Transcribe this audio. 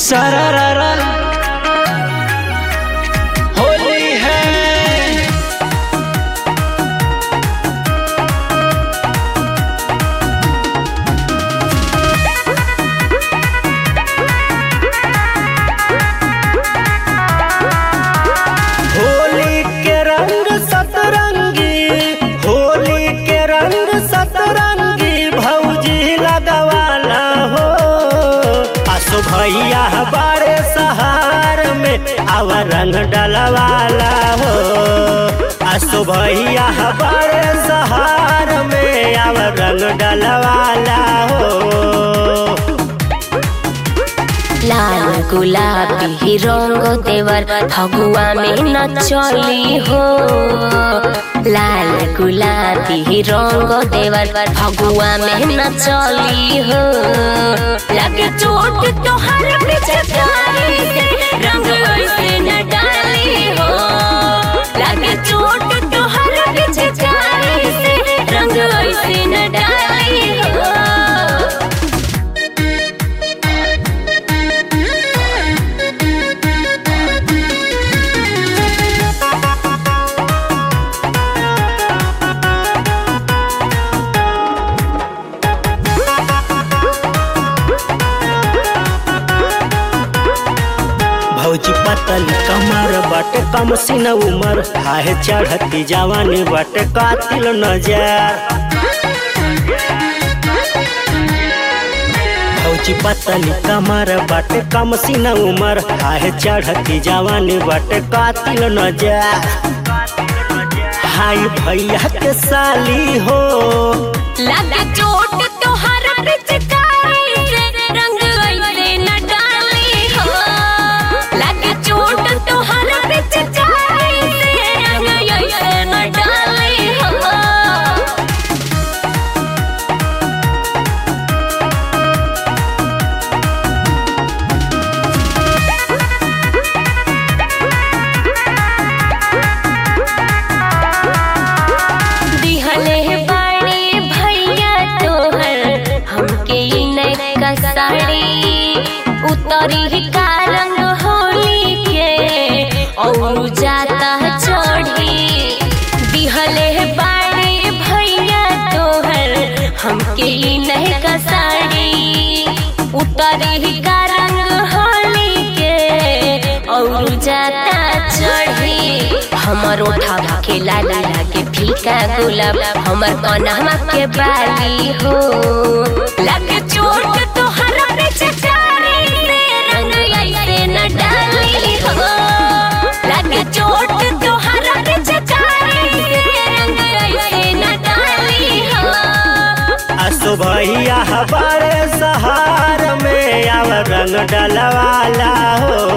सरररा होली है होली के रंग सतरंगी होली के रंग सतरंगी भौजी लगवाला हो असो भैया बारे सहार में आव रंग डलवाला हो असो भैया बारे सहार में आव रंग डलवाला हो लाल गुलाबी रंग देवर फगुआ में न चली हो लाल गुलाबी रंग देवर फगुआ में न चली हो लगे चोट तोहर पिचकारी से रंग ऐसे न डाली हो लगे चोट तोहर पिचकारी से रंग ऐसे न डाली हो भौजी पतली कमर बट कम सिन उमर हाय चढ़ती जवानी बट कातिल नजर भौजी पतली कमर बट कम सिन उमर हाय चढ़ती जवानी बट कातिल नजर हाय भैया के साली हो लगे चोट तोहर पिचकारी से रंग ऐसे न डाली हो लगे चोट तोहर पिचकारी से रंग ऐसे न डाली हो दिहले बाड़ी भैया तोहर हमके ई नैका साड़ी उतरी ही का रंग होली के और जाता चढ़ी दिहले बाड़ी भैया तोहर हमके ई नैका साड़ी उतरी ही का रंग होली के और जाता चढ़ी हमर ओठा के लाली लागे फीका गुलाब हमर कनहमा के बाली हो लगे चोट तोहर पिचकारी से रंग ऐसे न डाली हो लगे चोट तोहर पिचकारी से रंग ऐसे न डाली हो असो भैया हमारे सहार में आव रंग डलवाला हो